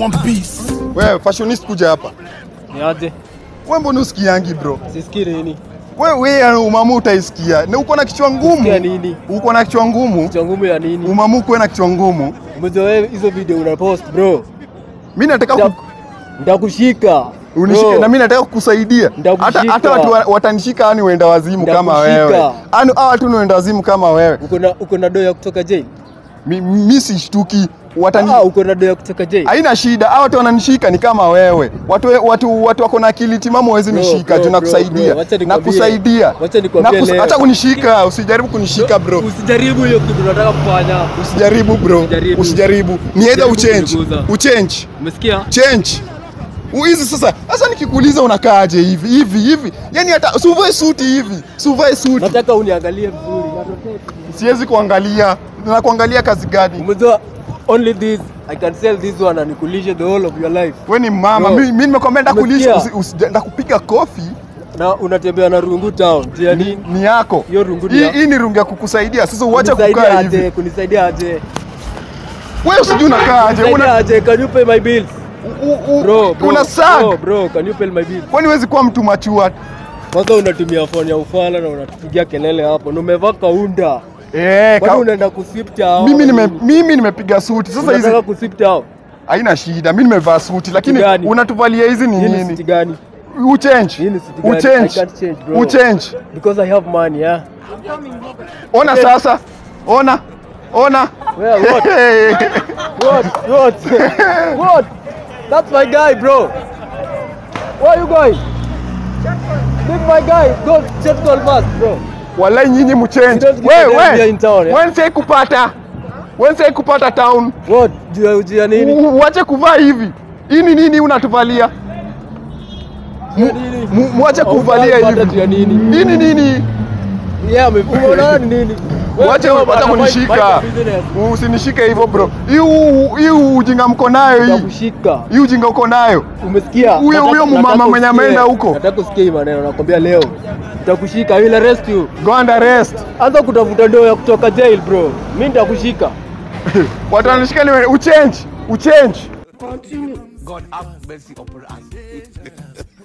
One Piece. Wewe fashionist kuja hapa. Ni aje? Wewe mbona usikiangi bro? Sisikii nini? Wewe wewe umamu utaisikia. Na uko na kichwa ngumu. Sikia nini? Uko na kichwa ngumu. Kichwa ngumu ya nini? Umamu kuwe na kichwa ngumu. Mzee wewe hizo video una post bro. Mimi nataka Nda- ku, Ndakushika. unishike Bro. na mimi nataka kukusaidia. Ndakushika. Hata hata watu wa- watanishika yani uenda wazimu kama Ndakushika. wewe. Ani hao watu ni uenda wazimu kama wewe. Uko na uko na doa ya kutoka jail? Mi- Mimi sishtuki. Watani Ah, uko na doa ya kutoka jail? Haina shida, hao watu wananishika ni kama wewe. Watu watu watu wako na akili timamu hawezi Bro, nishika, bro, juu bro, nakusaidia. bro, wacha nikwambie. Nakusaidia. Wacha nikwambie Nakus- leo. Acha kunishika, usijaribu kunishika bro. Usijaribu hiyo kitu unataka kufanya. Usijaribu bro. Usijaribu. Usijaribu. Ni either Usijaribu uchange. kuniguza. Uchange. Umesikia? Change. Hizi sasa, sasa nikikuuliza unakaaje hivi hivi hivi? Yaani hata usivae suti hivi. Usivae suti. Nataka uniangalie vizuri. Nataka- Siwezi kuangalia. Na kuangalia kazi gani? Umejua only this I can sell this one and nikulishe the whole of your life. Wewe ni mama. Bro. Mimi mimi nimekwambia ndakulisha Umesikia? usi- usi- ndakupiga kofi Na unatembea na rungu town. Tia nini? ni yako. Hiyo rungu ni Hii yako. hii ni rungu ya kukusaidia. Sasa uache Kunisaidia kukaa aje? hivi. Kunisaidia aje? Wewe usijui unakaa aje. Kunisaidia Una aje? Can you pay my bills? u- u- Bro, bro. una sag. Bro, bro, can you pay my bills? Kwani huwezi kuwa mtu machua? Kwanza unatumia phone ya ufala na unatupigia kelele hapo. Na umevaa kaunda. Eh, Kwani ka- unaenda kusip chao? mimi nime mimi nimepiga suti. Sasa hizi Unataka kusip chao? haina shida. Mimi nimevaa suti lakini gani? unatuvalia hizi ni Hii ni city nini? gani? Uchange. Hii ni city gani? I Uchange. can't change, bro. Uchange. Because I have money, yeah. Ona Okay. sasa. Ona. Ona. Well, what? What? What? what? That's my guy, bro. Where you going? Leave my guy. Go check call fast, bro. Walai nyinyi mchange. You don't get Wewe the idea wewe. in town, yeah? Wewe sai kupata. Wewe sai kupata town. What? Juu ya ujia nini? U- Uache kuvaa hivi. Hii ni nini unatuvalia? Juu ya nini? Mu- Mwache kuvalia Hautapata juu ya hivi. nini? Hii ni nini? Yeah, ame- umeona ni nini? Wewe Wache bro, wacha bana, kunishika. mind- mind your business. Usinishike hivyo bro. Hii u- hii ujinga mko nayo hii. Nitakushika. Hii ujinga uko nayo. Umesikia? Huyo- Nataka- huyo mumama nataka mwenye usikie. ameenda huko. Nataka usikie hii maneno nakwambia leo. Nitakushika, I will arrest you. Go and arrest. Anza kutafuta ndoo ya kutoka jail bro. Mimi nitakushika. Watu wanashika ni uchange. Uchange. God have mercy upon us.